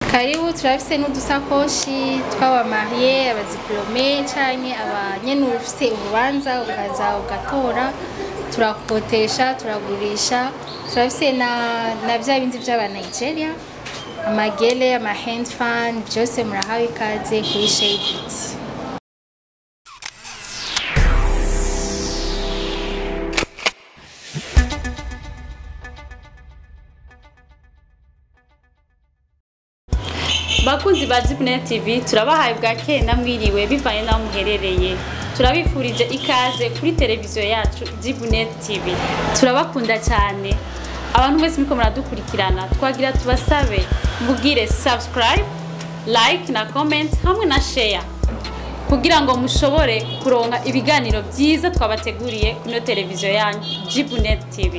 karibu turafise n'udusakoshi tw'abamariye abadiplome canke abanyene ufise urubanza ukaza ugatora turakotesha turagurisha turafise na, na vya bindi vy'aba Nigeria amagele ama hand fan byose murahawe ikaze kuri Shade bakunzi ba Jibnet TV turabahaye bwa kenda mwiriwe bivanye n'aho muherereye turabifurije ikaze kuri televiziyo yacu Jibnet TV turabakunda cyane abantu mwese muriko muradukurikirana twagira tubasabe mubwire subscribe like na comment hamwe na share kugira ngo mushobore kuronka ibiganiro byiza twabateguriye kuri ino televiziyo yanyu Jibnet TV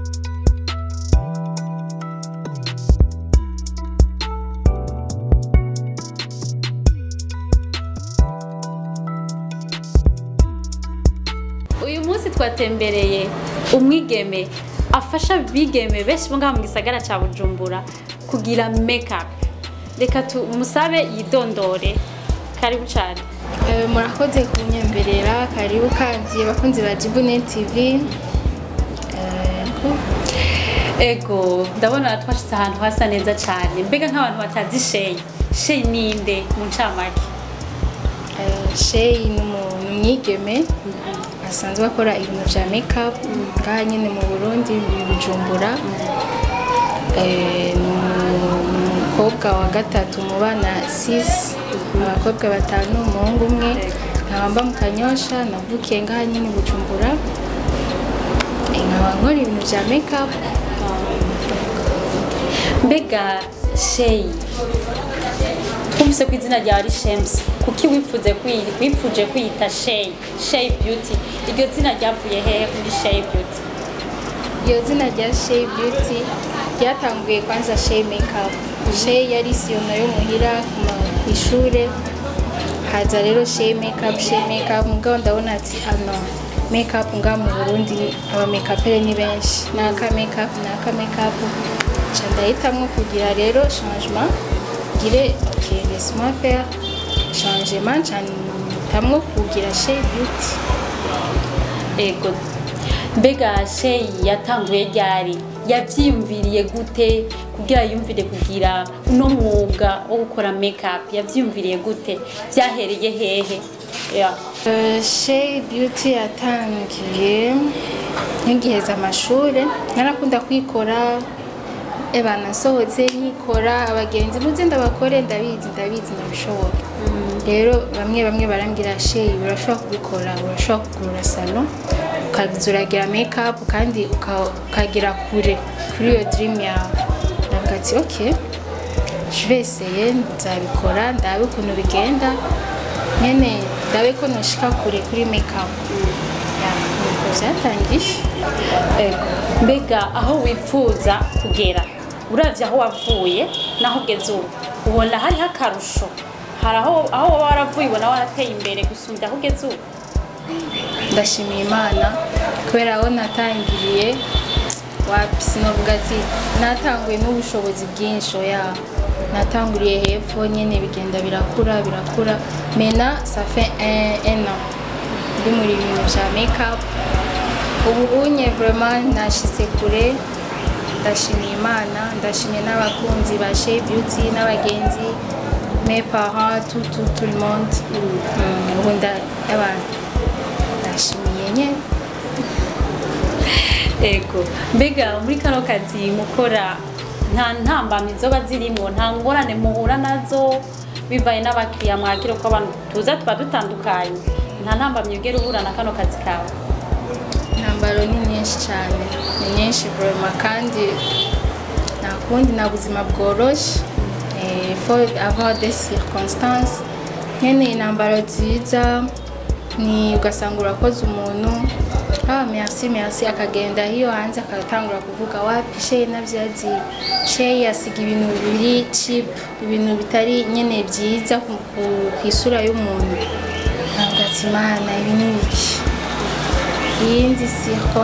uyu munsi twatembereye umwigeme afasha bigeme benshi bo ngaha mu gisagara cya bujumbura kugira makeup reka tumusabe yidondore karibu cyane Eh, murakoze kunyemberera karibu kandi bakunzi ba Jibune TV Eh, ko ego ndabona twashyize ahantu hasa neza cyane mbega nk'abantu batazi sheyi sheyi ninde mu ncamake Eh, Shay ni umu- ni umwigeme asanzwe akora ibintu bya makeup ngaha nyine mu Burundi mu Bujumbura Eh, ni umu- ni umukobwa wa gatatu mu bana six abakobwa batanu umuhungu umwe nkaba mu kanyosha navukiye ngaha nyine i Bujumbura Eh, nkaba nkora ibintu bya makeup mbega sheyi twumvise ko izina ryawe ari shemusi kuki wifuze kwi- wifuje kwiyita sheyi sheyi beauty iryo zina ryavuye hehe muri sheyi beauty Iyo zina rya Shay Beauty ryatanguye kwanza Shay Makeup. Shay yari siyona yo muhira ku ma- ku ishure haza rero Shay Makeup, Shay Makeup mugabo ndabona ati ano makeup nga mu Burundi aba makeupere ni benshi naka makeup naka makeup ca ndahitamwo kugira rero changement ngire ok laisse-moi faire changement ca ntamwo kugira Shay Beauty ego mbega sheyi yatanguye ryari yabyiyumviriye gute kugira yumvire kugira uno mwuga wo gukora makeup yabyiyumviriye gute byahereye hehe Yeah. Uh, Shay Beauty yatangiye nkigiheza amashure narakunda kwikora eba nasohotse nkikora abagenzi muze ndabakore ndabizi ndabizi ndabishobora rero bamwe bamwe barambwira Shay urashobora kubikora urashobora kugurura salo ukaza uragira makeup kandi uka- ukagera kure kuri iyo dream yawe ndavuga ati ok je vais essayer nzabikora ndabe ukuntu bigenda nyene ndabe ko noshika kure kuri makeup ya nuko vyatangiye Ego. mbega aho wifuza kugera uravye aho wavuye naho ugeze ubu ubona hariho akarusho hari aho aho waba waravuye ubona warateye imbere gusumbya aho ugeze ubu ndashimiye imana kubera aho natangiriye wapi sinovuga ati natanguye n'ubushobozi bwinshi oya natanguriye hepfo nyene bigenda birakura birakura mena ça fait un, un an ndi muri bintu vya makeup ubu unye vraiment nashize kure ndashimiye imana ndashimiye n'abakunzi ba Shay Beauty n'abagenzi mes parents tout tout tout le monde Mm, ubu nda abantu ndashimiye nyene ego mbega muri kano kazi mukora nta ntambamyi zoba zirimo nta ngorane muhura nazo bivaye n'abakiriya mwakira ko abantu tuza tuba dutandukanye nta ntambamyi ugera uhura na kano kazi kawe intambaro ni nyinshi cyane ni nyinshi vraiment kandi nta kundi nta buzima bworoshe Eh, il faut avoir des circonstances nyene intambaro nziza ni ugasanga urakoze umuntu ah merci merci akagenda hiyo hanze akatangura kuvuga wapi shey navyazi shey asiga ibintu biri cheap ibintu bitari nyene vyiza ku ku- kw'isura y'umuntu ntabwo ati mana ibi ni biki iyindi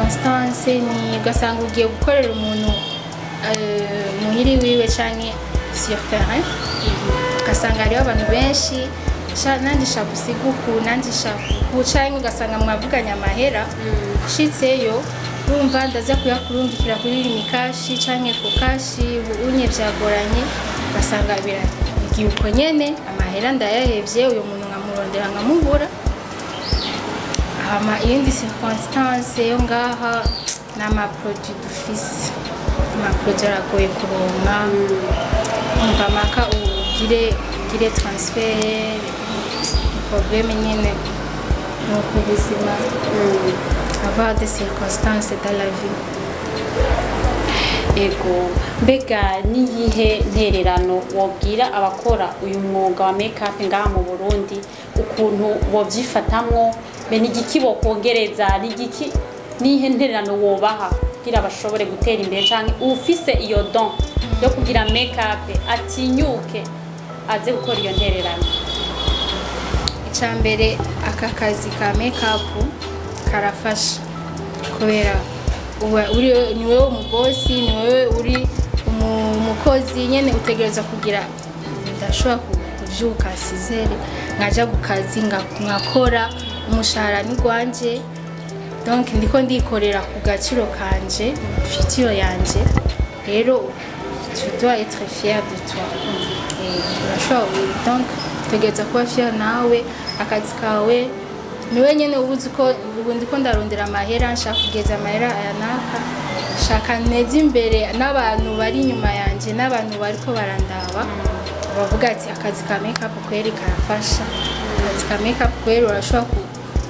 circonstance ni ugasanga ugiye gukorera umuntu eh, muhiri wiwe canke sur terrain ugasanga hariho abantu benshi sha nanjye shaka usiga uku nanjye shaka uku canke ugasanga mwavuganye amahera ushitseyo urumva ndaza kuyakurungikira kuri rimikashi canke ku kashi unye vyagoranye ugasanga biragiye uko nyene amahera ndayahevye uyo muntu nkamurondera nkamubura hama iyindi circonstance yo ngaha ni amaproduit dufise amaproduit aragoye kuronka umva maka ugire ugire transfer probleme nyene nuko ubuzima avoir des circonstances dans la vie ego mbega niyihe ntererano wobwira abakora uyu mwuga wa makeup ngaha mu burundi ukuntu bovyifatamwo be n'igiki bokongereza n'igiki nihe ntererano wobaha kugira bashobore gutera imbere canke ufise iyo don yo kugira makeup atinyuke aze gukora iyo ntererano icambere aka kazi ka makeup karafasha kubera uba uri ni wewe umubosi ni wewe uri umu- umukozi nyene utegereza kugira ndashobora ku- kuvyuka sizere nkaja ku kazi nga- ngakora umushahara ni gwanje donc ndiko ndikorera ku gaciro kanje fitiyo yanje rero tu dois être fier de toi Eh, urashobora donc utegereza kuba fier nawe akazi kawe niwe nyene ubuzi ko ubu ndiko ndarondera amahera nshaka kugeza amahera aya naka shaka neza imbere n'abantu bari inyuma yanje n'abantu bariko barandaba bavuga ati akazi ka makeup kweri karafasha akazi ka makeup kweri urashobora ku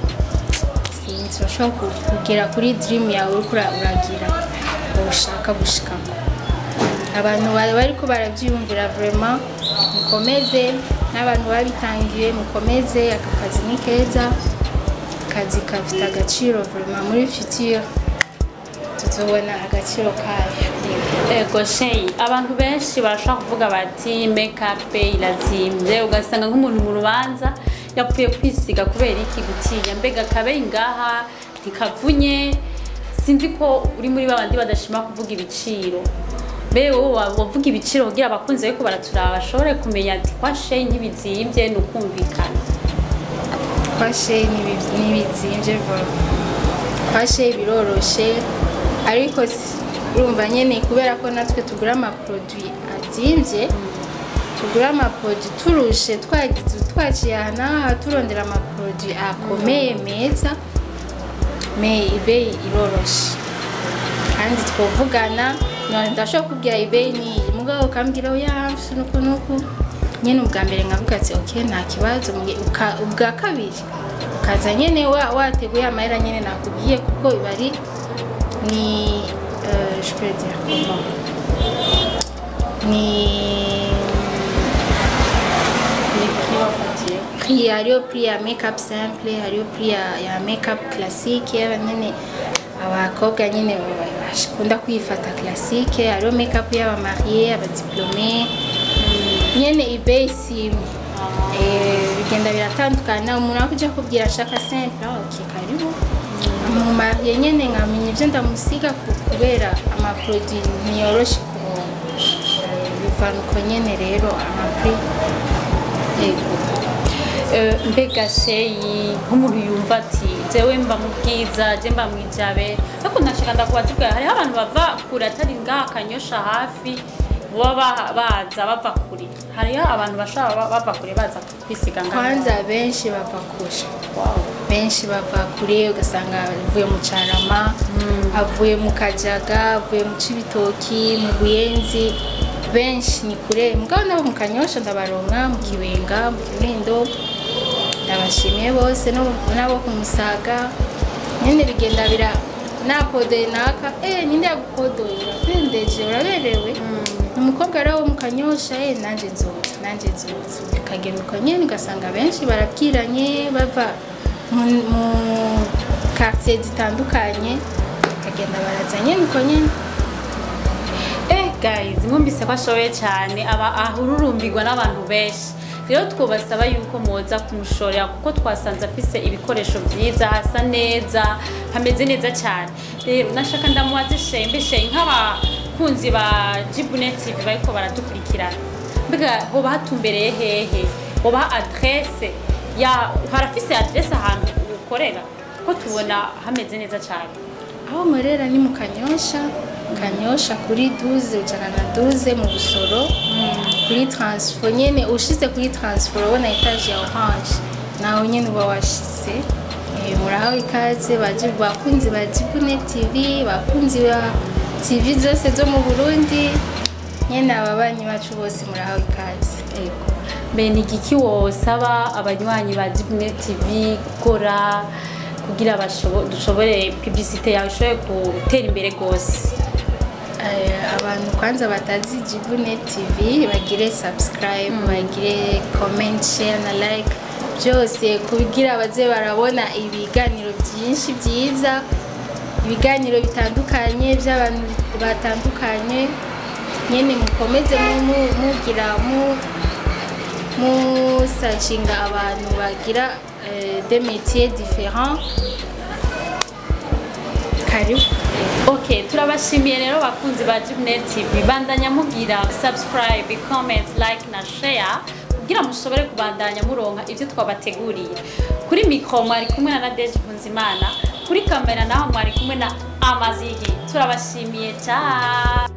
sinzi urashobora ku- kugera kuri dream yawe uriko ura- uragira ushaka gushikamo abantu bari bariko baravyiyumvira vraiment mukomeze n'abantu babitangiye mukomeze aka kazi ni keza akazi gafite agaciro vraiment muri future tuzobona agaciro kayo ego sheyi abantu benshi barashobora kuvuga bati makeup irazimvye ugasanga nk'umuntu mu rubanza yapfuye kwisiga kubera iki gutinya mbega kabe ngaha ntikavunye sinzi ko uri muri babandi badashima kuvuga ibiciro mbe wowe wa- wavuga ibiciro kugira abakunzi bariko baraturaba bashobore kumenya ati kwa sheyi ntibizimvye ni ukumvikana kwashe ntibizimvye kwashe biroroshe ariko si- urumva nyene kubera ko natwe tugura amaproduit azimvye tugura amaproduit turushe twagize twaciye aha n'aha turondera amaproduit akomeye meza me ibeyi iroroshe kandi twovugana none ndashobora kubwira ibeyi niyi mugabo ukambwira oya mfise nuku nuku nyene ubwa mbere nkavuga ati ok nta kibazo muge- uka- ubwa kabiri ukaza nyene wa- wateguye amahera nyene nakubwiye kuko biba ari ni euh, je peux dire comment ni prix hariyo prix ya makeup simple hariyo prix ya, ya makeup classique yaba nyene abakobwa nyene bakunda kwifata classique hariyo makeup y'abamarie abadiplome nyene ibeyi simwe Eh, bigenda biratandukana umuntu akuja kubwira ashaka simple ah, ok karibu mu marie nyene nkamenya ivyo ndamusiga ku- kubera amaproduit ntiyoroshe kuronka Eh, bivana uko nyene rero amaprix Ego. Eh, mbega sheyi nk'umuntu yumva ati jewe mba mu bwiza je mba mu ijabe ariko nashaka ndakubaza hariho abantu bava kure atari ngaha kanyosha hafi baba ba- baza bava kure hariho abantu bashobora ba- bava kure baza kwisiga ngaha kwanza benshi bava kure Wow. benshi bava kure ugasanga avuye mu carama avuye mu kajaga avuye mu cibitoki mu buyenzi benshi ni kure mugabo nabo mu kanyosha ndabaronka mu kibenga mu kinindo ndabashimiye bose no- nabo ku musaga nyene bigenda bira napodoye naka eh ninde yagupodoye urapendeje uraberewe umukobwa rero wo mu kanyosha eh nanje nzoza nanje nzoza ukagenda uko nyene ugasanga benshi barabwiranye bava mu mu quartier zitandukanye bakagenda baraza nyene uko nyene Eh guys, mwumvise ko ashoboye cyane aba ahururumbirwa n'abantu benshi rero twubasaba yuko muza kumushorera kuko twasanze afise ibikoresho byiza hasa neza hameze neza cyane rero nashaka ndamubaze shembe shembe nk'abakunzi ba Jibune TV bariko baradukurikirana mbega hoba hatumbereye hehe hoba adresse ya harafise adresse ahantu ukorera ko tubona hameze neza cyane aho nkorera ni mu kanyosha kanyosha kuri duze ijana na duze mu busoro kuri taransifo nyine ushize kuri taransifo urabona etaje ya oranje nawe nyine uba washize Eh, murahawe ikaze baji- bakunzi ba jibune tv bakunzi ba tv zose zo mu burundi nyine ababanyi bacu bose murahawe ikaze Ego. Mbe ni igiki wosaba abanywanyi ba Dibune TV gukora kugira bashobo- dushobore publicité yawe ishobore gutera imbere rwose Eh, abantu kwanza batazi jibune tv bagire subscribe bagire comment share na like byose kugira baze barabona ibiganiro byinshi byiza ibiganiro bitandukanye by'abantu batandukanye nyine mukomeze mu- mu- mugira mu musacinga abantu bagira eh, des métiers différents karibu ok turabashimiye rero bakunzi ba Dibune TV bandanya mugira subscribe comment like na share kugira mushobore kubandanya muronka ibyo twabateguriye kuri mikro mwari kumwe na Nadege Mpunzimana kuri kamera naho mwari kumwe na Amazigi turabashimiye cyane